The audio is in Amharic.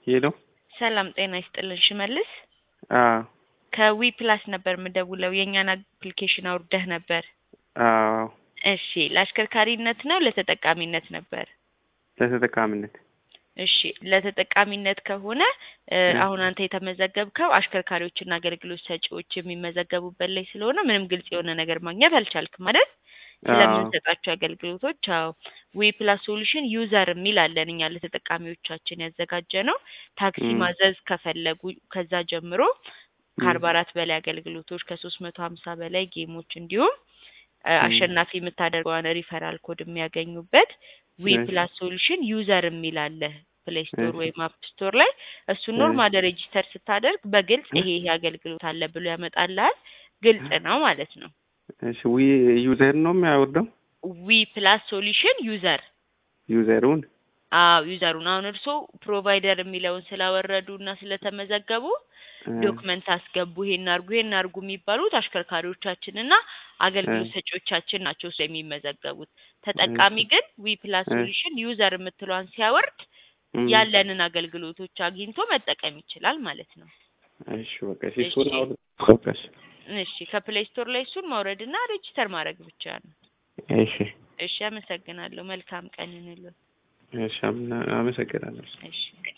ሄሎ ሰላም ጤና ይስጥልን ሽመልስ አዎ ከዊ ፕላስ ነበር የምደውለው የእኛን አፕሊኬሽን አውርደህ ነበር አዎ እሺ ለአሽከርካሪነት ነው ለተጠቃሚነት ነበር ለተጠቃሚነት እሺ ለተጠቃሚነት ከሆነ እ አሁን አንተ የተመዘገብከው አሽከርካሪዎችና አገልግሎት ሰጪዎች የሚመዘገቡበት ላይ ስለሆነ ምንም ግልጽ የሆነ ነገር ማግኘት አልቻልክም ማለት ስለምንሰጣቸው አገልግሎቶች አዎ ዊ ፕላስ ሶሉሽን ዩዘር የሚል አለን እኛ ለተጠቃሚዎቻችን ያዘጋጀ ነው ታክሲ ም። ማዘዝ ከፈለጉ ከዛ ጀምሮ ከአርባ አራት በላይ አገልግሎቶች ከሶስት መቶ ሀምሳ በላይ ጌሞች እንዲሁም እ ም። አሸናፊ የምታደርገዋን ሪፈራል ኮድ የሚያገኙበት ዊ እሺ። ፕላስ ሶሉሽን ዩዘር የሚል አለ ፕሌይ ስቶር እሺ። ወይም አፕ ስቶር ላይ እሱን እሺ። ኖርማል ሬጂስተር ስታደርግ በግልጽ ይሄ ይሄ አገልግሎት አለ ብሎ ያመጣልሃል ግልጽ ነው ማለት ነው እሺ ዊ ዩዘር ነው የሚያወርደው ዊ ፕላስ ሶሉሽን ዩዘር ዩዘሩን አዎ ዩዘሩን አሁን እርስዎ ፕሮቫይደር የሚለውን ስላወረዱ እና ስለተመዘገቡ እ፣ ዶክመንት አስገቡ ይሄን አርጉ ይሄን አርጉ የሚባሉት አሽከርካሪዎቻችን እና አገልግሎት እ። ሰጪዎቻችን ናቸው እሱ የሚመዘገቡት ተጠቃሚ እሺ። ግን ዊ ፕላስ እ። ሶሉሽን ዩዘር የምትለዋን ሲያወርድ ም። ያለንን አገልግሎቶች አግኝቶ መጠቀም ይችላል ማለት ነው እሺ በቃ እሺ እሱን እሺ አውርድ በቃ እሺ እሺ ከፕሌይ ስቶር ላይ እሱን ማውረድ እና ሬጂስተር ማድረግ ብቻ ነው እሺ እሺ አመሰግናለሁ መልካም ቀን ይሁንልዎት እሺ አመሰግናለሁ እሺ